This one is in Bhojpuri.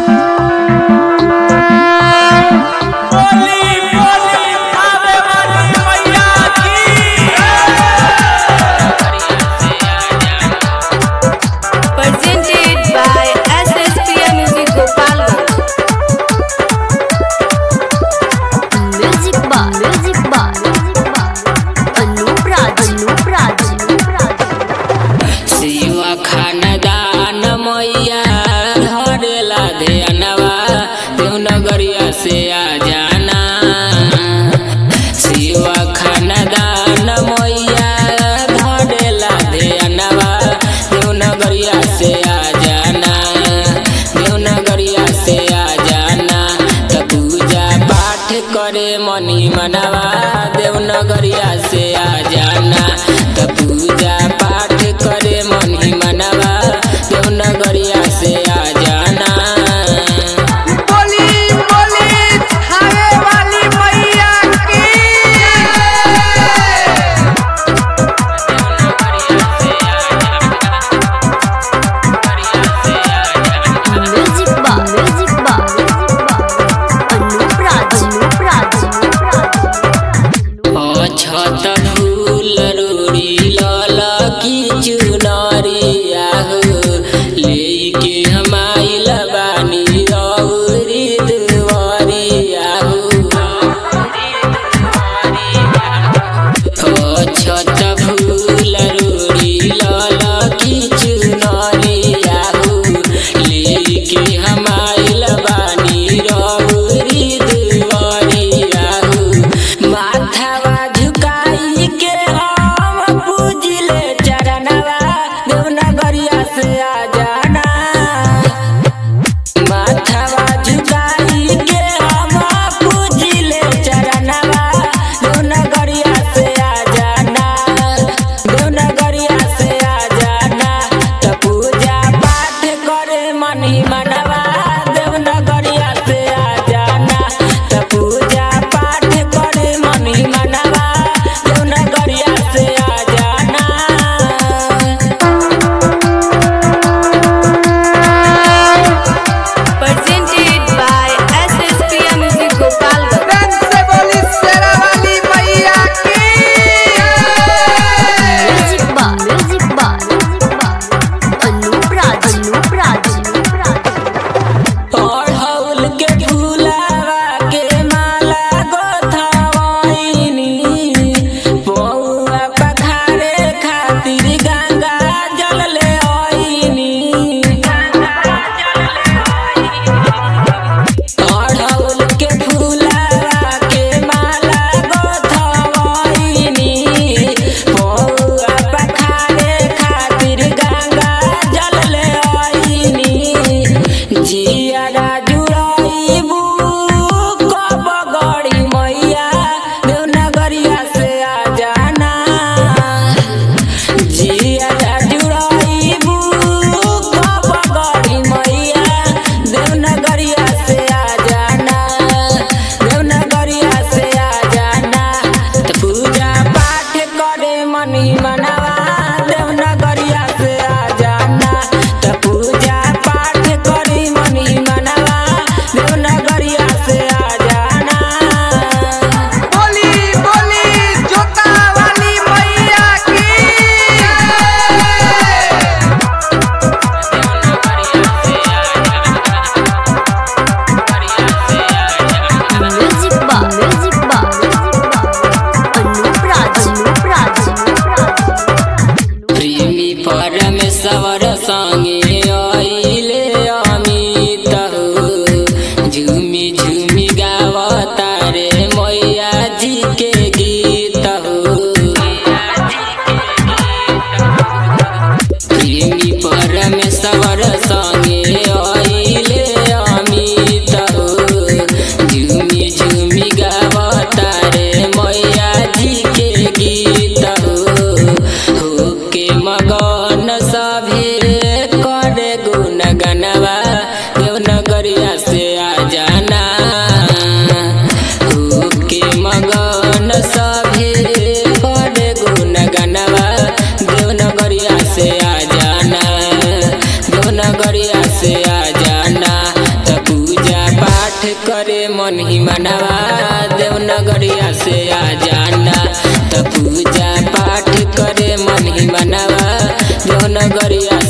मनी मनवा देवनगरिया से आ जाना त पूजा पाठ करे मनी मनवा देवनगरिया से आ जाना बोली बोली थावे वाली मैया की म्यूजिक बा म्यूजिक बा अनूप राज अनूप राज अछत फूल रूड़ी लल की चुनरिया हो लेके हम आइल बानी रौरी दुआरिया हो अछत फूल रूड़ी लल की चुनरिया हो लेके हम आइल बानी रौरी दुआरिया हो माथावा झुकाई के हम पूजिले चरणवा देवनगरिया से आ जाना माथावा झुकाई के हम पूजिले चरणवा देवनगरिया से आ जाना देवनगरिया से आ जाना त पूजा पाठ करे मनी मनवा देवनगरिया से आ जाना त पूजा पाठ करे मनी मनवा देवनगरिया से आ जाना presented by SSPM Music Gopalganj रंग से बोली शेरा वाली मैया की म्यूजिक बा म्यूजिक बा अनूप राज अनूप राज अड़हुल के फूलावा के माला गोथवैनी पौआ पखारे खातिर गंगा जल ले आईनी अड़हुल के फूलावा के माला गोथवैनी पौआ पखारे खातिर गंगा जल ले आईनी जियारा जुड़ाइबू कब गड़ी मैया देवनगरिया से आ जाना जियारा जुड़ाइबू कब गड़ी मैया देवनगरिया से आ जाना देवनगरिया से आ जाना त पूजा पाठ करे मनी मनवा देवनगरिया से आ जाना त पूजा पाठ करी मनी मनवा देवनगरिया से आ जाना बोली बोली जोता वाली मैया की म्यूजिक बा म्यूजिक बा अनूप राज अनूप राज प्रेमी परमेश्वर संगे आइले अमित हो झुमी झुमी गावता रे मैया जी के गीत हो प्रेमी परमेश्वर संगे आइले अमित हो झुमी झुमी गावता रे मैया जी के गीत हो होके मगन सभे करे गुण गनवा देवनगरिया से आ जाना होके मगन सभे करे गुण गनवा देवनगरिया से आ जाना देवनगरिया से आ जाना त करे मन ही मनवा देवनगरिया से आ जाना त पूजा पाठ करे मन ही मनवा देवनगरिया